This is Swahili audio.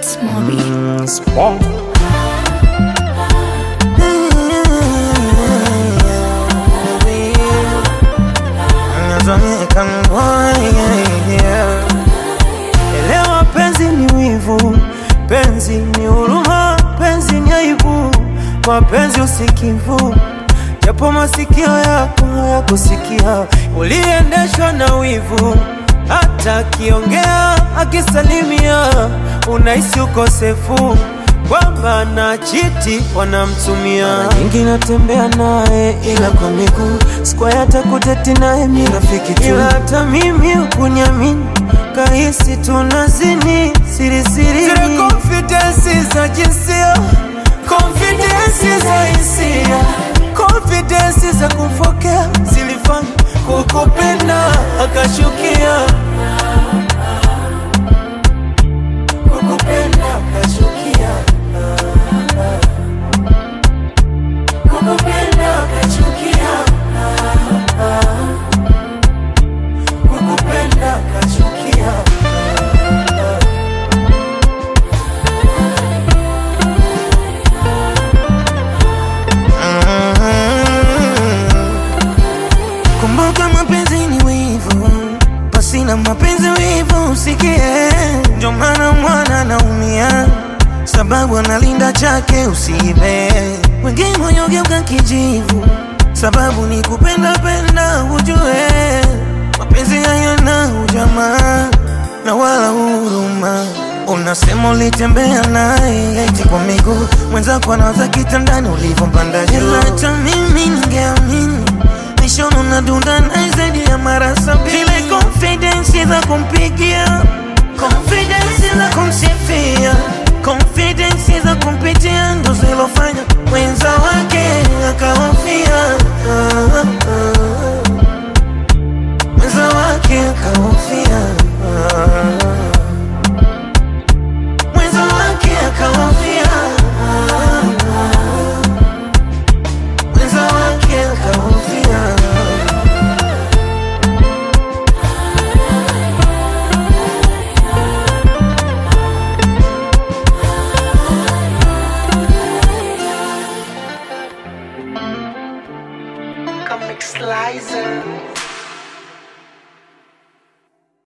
It's Moby. Mm, Spawn. Elewa penzi ni wivu, penzi ni huruma, penzi ni aibu, mapenzi usikivu, japo masikio yako hayakusikia, uliendeshwa na wivu, hata akiongea akisalimia, unahisi ukosefu kwamba na chiti wanamtumia. Mara nyingi natembea naye ila kwa miguu, sikuwahi hata kuteti naye mi rafiki tu, ila hata mimi ukunyamini kahisi tunazini siri siri, zile confidence za jinsia, confidence za hisia, confidence za kumfokea zilifanya kukupenda akashukia, kukupenda akashukia, kukupenda akachukia, kukupenda akachukia. Kumbuka mapenzi ni wivu, pasina mapenzi wivu usikie. Ndio maana mwana anaumia, sababu analinda chake usiibe. Wengine wanyogeuka kijivu, sababu ni kupenda penda, ujue mapenzi hayana ujamaa na wala huruma. Unasema ulitembea naye eti kwa miguu, mwenzako anawaza kitandani ulivyompanda juu. Ila hata mimi ningeamini nishono na dunda naye zaidi ya mara sabini. Zile confidence za kumpigia, confidence za kumsifia, confidence za kumpitia ndo zilo